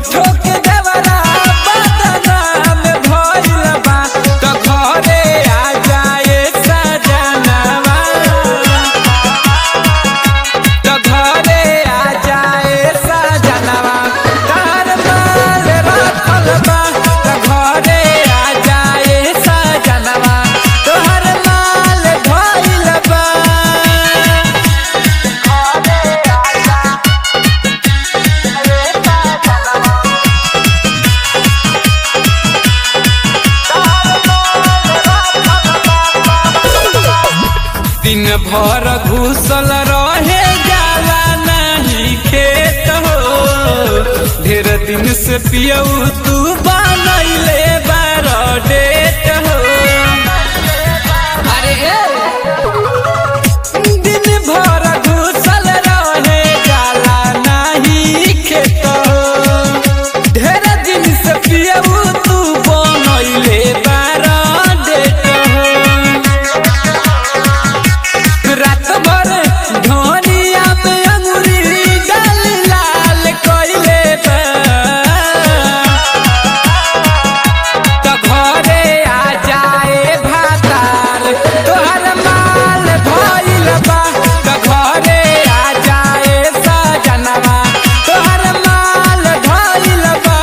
झूठो के देवरा बदनाम भइल बा त घरे आ जाए सजनवा त घरे आ जाए सजनवा तार माल रखल बा त घरे आ जाए सजनवा तोहर माल भइल बा दिन भर घुसल रहे जाला नहीं खेत हो ढेर दिन से पियऊ तू बनैले बार डेट हो अरे दिन भर घुसल रहे जाला नहीं खेत हो ढेर दिन से पियऊ तू बनैले बार डेट हो रात भर धनिया में अंगुरी डाल लाल कइले बा त घरे आ जाए भातार तोहर माल भइल बा त घरे आ जाए सजनवा तोहर माल भइल बा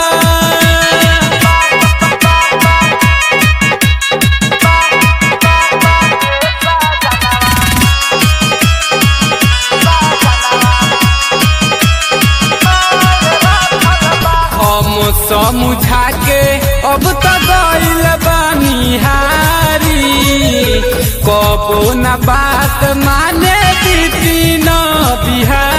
हम समझा के अब त गइल बनिहारी कबो न बात माने दीदी न बिहारी